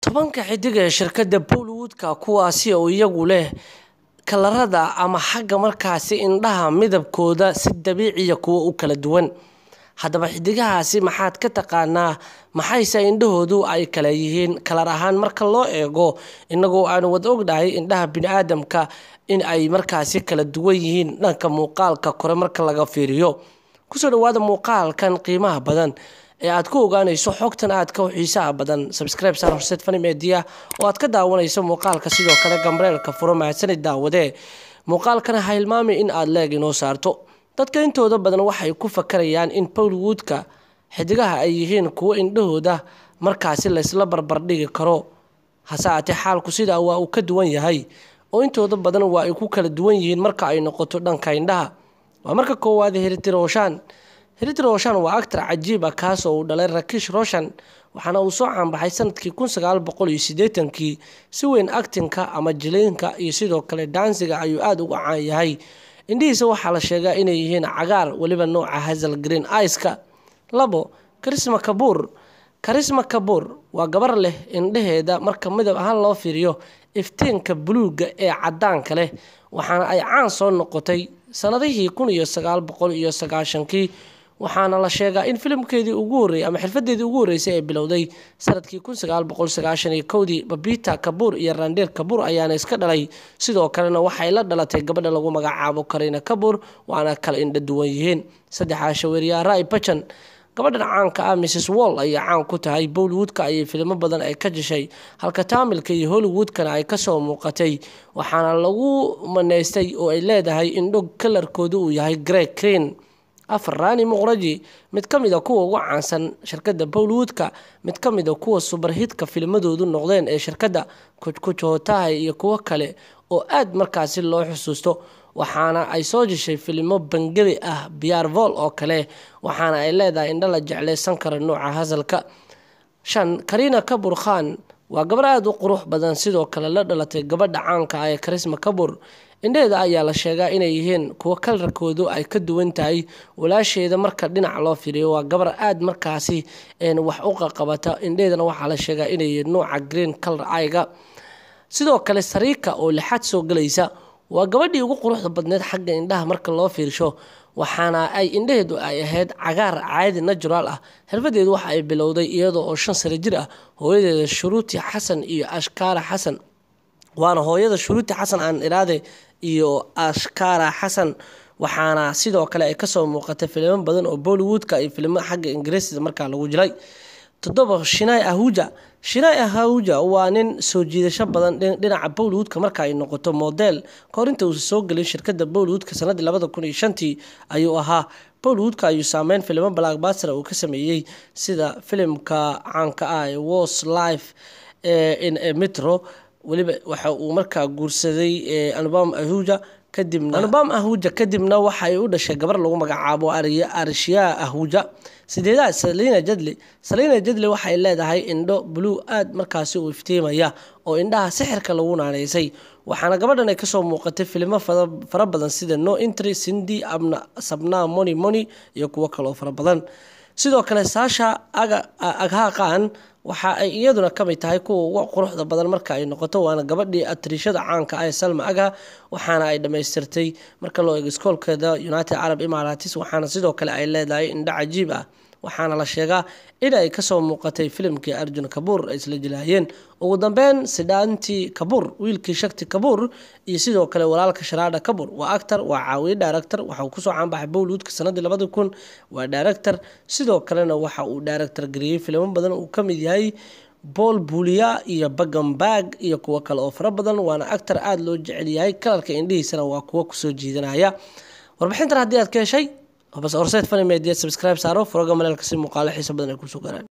tobanka xidig ee shirkadda bollywoodka kuwaasi oo iyagu leh kalarada ama xagga markaasi indhaha midabkooda si dabiiciya kuwa u kala duwan haddaba xidigahaasi maxaad ka taqaanaa maxayse indhahoodu ay kala yihiin kalar ahaan marka loo eego inagoo aanu wada ognahay indhaha bini-aadamka in ay markaasi kala duwan yihiin dhanka muuqaalka kore marka laga fiiriyo kusoo dhawaada muuqaalkan qiimaha badan ee aad ku ogaanayso xogtan aadka u xiisaha badan subscribe sar horseed fani media oo aad ka daawanayso muuqaalka sidoo kale gambareelka furo mahadsanid daawadee muuqaalkana ha hilmaami in aada leeg inoo saarto dadka intooda badan waxay ku fakarayaan in bollywoodka xidigaha ay yihiin kuwo indhahooda markaasi laysla barbardhigi karo hase aatee xaalku sidaa waa uu ka duwan yahay oo intooda badan waa ay ku kala duwan yihiin marka ay noqoto dhanka indhaha waa marka koowaad hiriti roshan hiriti roshan waa actar cajiib ah kaas oo uu dhalay rakish roshan waxaana uu soo caanbaxay sanadkii kun sagaal boqol iyo siddeetankii si weyn actinka ama jiliinka iyo sidoo kale daansiga ayuu aada uga caan yahay indhihiisa waxaa la sheegaa inay yihiin cagaar weliba nooca hasal green iska labo karisma kabuur karisma kabuur waa gabar leh indhaheeda marka midab ahaan loo fiiriyo iftiinka buluugga ee cadaanka leh waxaana ay caan soo noqotay sanadihii kun iyo sagaal boqol iyo sagaashankii waxaana la sheegaa in filimkeedii ugu horreeyay ama xirfadeedii ugu horreysay ee bilowday sanadkii kun sagaal boqol sagaashan iyo kowdii babita kabuur iyo randheer kabuur ayaana iska dhalay sidoo kalena waxay la dhalatay gabadha lagu magacaabo karina kabuur waana kala indha duwan yihiin saddexaa shaweeriyaa rai bajan gabadhan caanka ah mrs wall ayaa caan ku tahay bollywoodka ayay filimo badan ay ka jeshay halka taamilka iyo hollywoodkana ay kasoo muuqatay waxaana lagu maneystay oo ay leedahay indho kalarkoodu uu yahay grey creen afar rani muqraji mid ka mida kuwa ugu caansan shirkadda bollywoodka mid ka mida kuwa subarhitka filmadoodu noqdeen ee shirkadda kujkujotahay iyo kuwo kale oo aada markaasi loo xusuusto waxaana ay soo jeshay filimo bangebi ah biarvol oo kale waxaana ay leedahay indho la jeclaysan kara nooca hasalka shan karina kabur khan waa gabar aada u qurux badan sidoo kale la dhalatay gabadha caanka ah ee karisma kabur indheheeda ayaa la sheegaa inay yihiin kuwo kalarkoodu ay ka duwan tahay walaasheeda marka dhinac loo firiyo waa gabar aada markaasi wax u qaqabata indheheedana waxaa la sheegaa inay yihiin nooca green color aiga sidoo kale sariika oo lixaad soo gelaysa waa gabadhii ugu quruxda badneed xagga indhaha marka loo fiirsho waxaana ay indhaheedu ay ahayd cagaar caadi natural ah xirfadeedu waxa ay bilowday iyadoo oo shan sano jir ah hooyadeeda shuruuti xasan iyo ashkaara xasan waana hooyada shuruuti xasan aan iraade iyo ashkaara xasan waxaana sidoo kale ay kasoo muuqatay filimo badan oo bollywoodka iyo filimo xagga ingiriisida markaa lagu jilay toddoba shinai ahuja shinai ahuja waa nin soo jiidasho badan dhinaca bollywoodka marka ay noqoto model kahor inta uusa soo gelin shirkadda bollywoodka sanadii labada kun iyo shantii ayuu ahaa bollywoodka ayuu saameyn filimo blackbaster uu ka sameeyey sida filimka caanka ah ee was life in metro weliba waxa uu markaa guursaday anubam ahuja kadibna anubam ahuja kadibna waxay u dhashay gabar lagu magacaabo arshiyaa ahuja sideedaad salina jadli salina jadli waxay leedahay indho blue aada markaasi u iftiimaya oo indhaha sixirka lagu naaneysay waxaana gabadhan ay kasoo muuqatay filimo fara badan sida no intry sindi abna sabna moni moni iyo kuwo kaloo fara badan sidoo kale saasha aghaqan waxa ay iyaduna kamid tahay kuwa ugu quruxda badan marka ay noqoto waana gabadhii atriishada caanka ah ee salma agha waxaana ay dhammaystirtay marka loo eego iskoolkeeda united arab emaratis waxaana sidoo kale ay leedahay indho cajiib ah waxaana la sheegaa in ay kasoo muuqatay filimkii arjun kabuur ay isla jilaayeen ugu dambeyn sidhaanti kabuur wiilkii shakti kabuur iyo sidoo kale walaalka sharaadha kabuur waa actar waa caawiye director waxa uu kusoo caanbaxay bollywoodka sanadii labadi kun waa director sidoo kalena waxa uu director gariyey filimo badan uu kamid yahay bool buuliya iyo bagambag iyo kuwo kale oo fara badan waana actar aada loo jecel yahay kalarka indhihiisana waa kuwo kusoo jiidanaya warbixintan haddii aad ka heshay horseed fani media subscribe saaro furaga maleelka si muuqaalo xiiso badan ay kusoo gaaraan